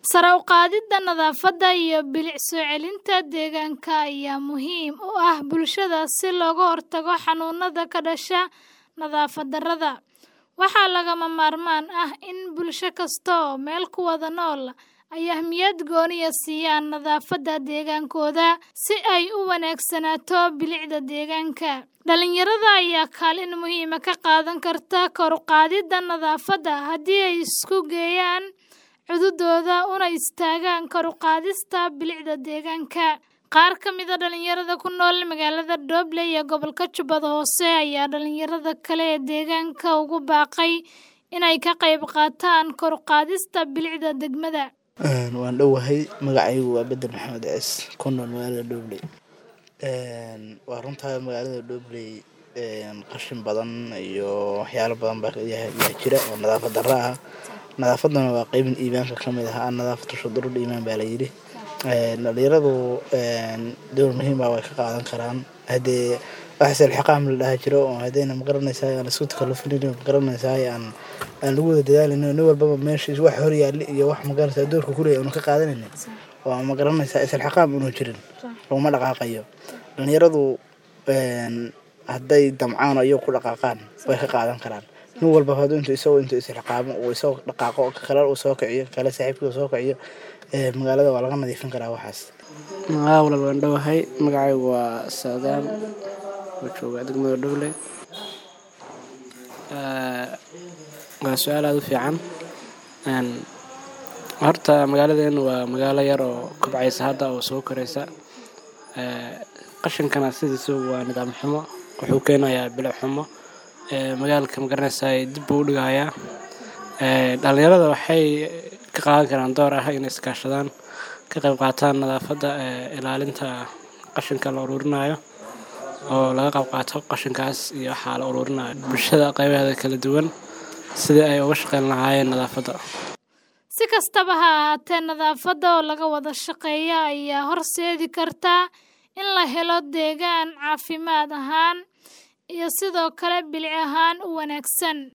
Sare u qaadida nadaafadda iyo bilic soo celinta deegaanka ayaa muhiim u ah bulshada si looga hortago xanuunada ka dhasha nadaafad darrada. Waxaa lagama maarmaan ah in bulsho kasta oo meel ku wada nool ay ahmiyad gooni ah siiyaan nadaafadda deegaankooda si ay u wanaagsanaato bilicda deegaanka. Dhalinyarada ayaa kaalin muhiim ah ka qaadan karta kor u qaadida nadaafadda haddii ay isku geeyaan cududooda una istaagaan kor u qaadista bilicda deegaanka. Qaar ka mid ah dhalinyarada ku nool magaalada Doble iyo gobolka Jubbada Hoose ayaa dhalinyarada kale ee deegaanka ugu baaqay inay ka qayb qaataan kor u qaadista bilicda degmada. Waan dhowahay magacaygu waa Bedel Maxamed Ciis ku nool magaalada Doble. Waa runtaa magaalada Doble qashin badan iyo waxyaalo badan baa yaa jira oo nadaafad darro ah. Nadaafaduna waa qeyb iimaanka ka mid ah nadaafatu shudurul iimaan baa la yidhi. Dhalinyaradu door muhiim ah way ka qaadan karaan hadee wax isxilqaam la dhaha jiro oo hadayna magaranaysaa aan isku takallufin magaranaysaa aan aan lagu wada dadaalin nin walbaba meeshiisa wax hor yaali iyo wax magaranaysaa doorka ku leeyahay ka qaadanaynin waa magaranaysaa isxilqaam inuu jirin laguma dhaqaaqayo. Dhalinyaradu hadday damcaan ayagu ku dhaqaaqaan way ka qaadan karaan. Nin walba haduu intuu isagu intuu isxilqaamo uu isagu dhaqaaqo kale uu soo kiciyo kale saaxiibkii uu soo kiciyo magaalada waa laga nadiifin karaa waxaas. Haa walaal waan dhowahay magacaygu waa Saadaan oo jooga degmada Doble. Waa su'aal aad u fiican. Horta magaaladeenu waa magaalo yar oo kobcaysa hadda oo soo koraysa. Qashinkana sidiisa waa nidaam xumo wuxuu keenayaa bilic xumo. Magaalka magaranaysaa dib buu u dhigayaa. Dhalinyarada waxay ka qaadan karaan door ah inay iska kaashadaan ka qayb qaataan nadaafadda ilaalinta qashinka la ururinayo oo laga qayb qaato qashinkaas iyo waxa la ururinayo bulshada qaybaheeda kala duwan sidii ay uga shaqeyn lahaayeen nadaafadda. Si kastaba ha ahaatee nadaafadda oo laga wada shaqeeyo ayaa horseedi karta in la helo deegaan caafimaad ahaan iyo sidoo kale bilic ahaan u wanaagsan.